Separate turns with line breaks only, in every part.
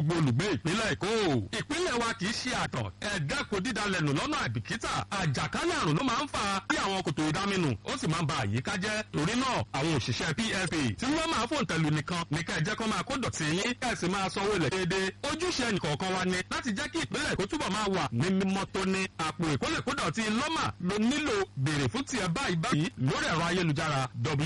gbogbo olùgbé ìpínlẹ̀ èkó ìpínlẹ̀ wa kì í ṣe àtọ̀ ẹ̀ẹ́dẹ́kun dídalẹ̀ nù lọ́nà àbìkítà àjàkálẹ̀ àrùn ló máa ń fa bí àwọn kòtò ìdáminù ó sì máa ń ba àyíká jẹ́ torí náà àwọn òṣìṣẹ́ psp tí wọ́n máa fòun tẹ̀lú nìkan ní ká ẹ jẹ́ kó máa kó dọ̀tí yín ká ẹ sì máa sanwó ilẹ̀ déédéé ojúṣe ẹnìkọ̀ọ̀kan wa ni láti jẹ́ kí ìpínlẹ̀ èkó túbọ̀ máa wà ní mímọ́ tóní àpò ìkólèkódọ̀tí lọ́mà ló nílò béèrè fún tiẹ̀ báyìí báyìí lórí ẹ̀rọ ayélujára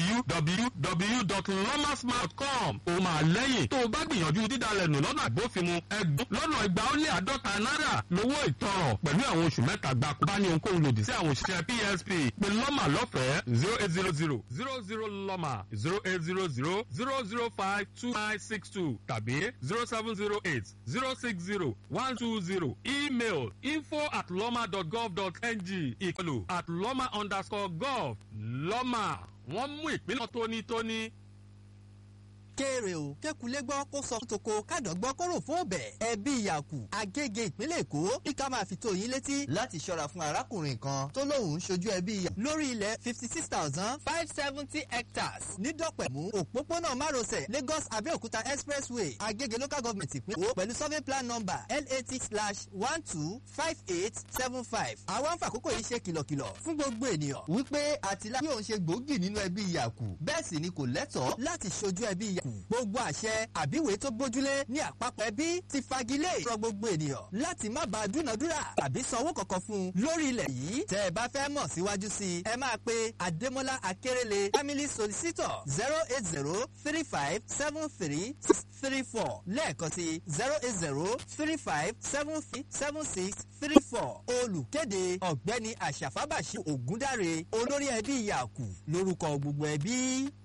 www.lomasmart.com ó máa lẹ́yìn tó o bá gbìyànjú dídalẹ̀ nù lọ́nà àgbófinmu ẹgbọ́n lọ́nà ìgbà ó lé àádọ́ta náírà lówó ìtanràn pẹ̀lú àwọn oṣù mẹ́ta gbáko bá ní ohunkóhun lòdì sí àwọn òṣìṣẹ́ psp pé lọ́mà lọ́fẹ̀ẹ́ zero eight zero zero zero zero lọ́mà zero eight zero zero zero zero five two nine six two tàbí zero seven zero eight zero six zero one two zero email info at lọ́mà dot gov dot ng ìkọlù at lọ́mà underscore gov lọ́mà wọ́n mú ìpínlẹ̀ tónítóní
kéré o kékulé gbọ́ kó sọ toko kádọ̀ gbọ́ kó rò fún ọbẹ̀ ẹbí ìyàkù agége ìpínlẹ̀ èkó ní ká máa fi tó yín létí láti ṣọ́ra fún arákùnrin kan tó lóun ń ṣojú ẹbí ìyàkù lórí ilẹ̀ fifty six thousand five seventy hectares nídọ̀pẹ̀mú òpópónà márosẹ̀ lagos abẹ́òkúta expressway agége local government ìpínlẹ̀ èkó pẹ̀lú survey plan number lat slash one two five eight seven five àwọn àfàkókò yìí ṣe kìlọ̀kìlọ̀ fún gbogbo ènìyàn wípé àtìláyé òun ṣe gbòógì nínú ẹbí ìyàkù bẹ́ẹ̀ sì ni kò lẹ́tọ̀ọ́ láti ṣojú ẹbí ìyàkù gbogbo àṣẹ àbíwèé tó gbójúlé ní àpapọ̀ ẹbí ti fagilé ìrọ̀ gbogbo ènìyàn láti má bàa dúnadúrà tàbí sanwó kankan fún un lórí ilẹ̀ yìí tẹ́ ẹ bá fẹ́ mọ̀ síwájú sí i ẹ máa pe adémọ́lá akérèlé family solicitor zero eight zero three five seven three six three four lẹ́ẹ̀kan sí zero eight zero three five seven three seven six three four olùkéde ọ̀gbẹ́ni àṣàfábàṣì ògúndáre olórí ẹbí ìyàkù lórúkọ gbogbo ẹbí.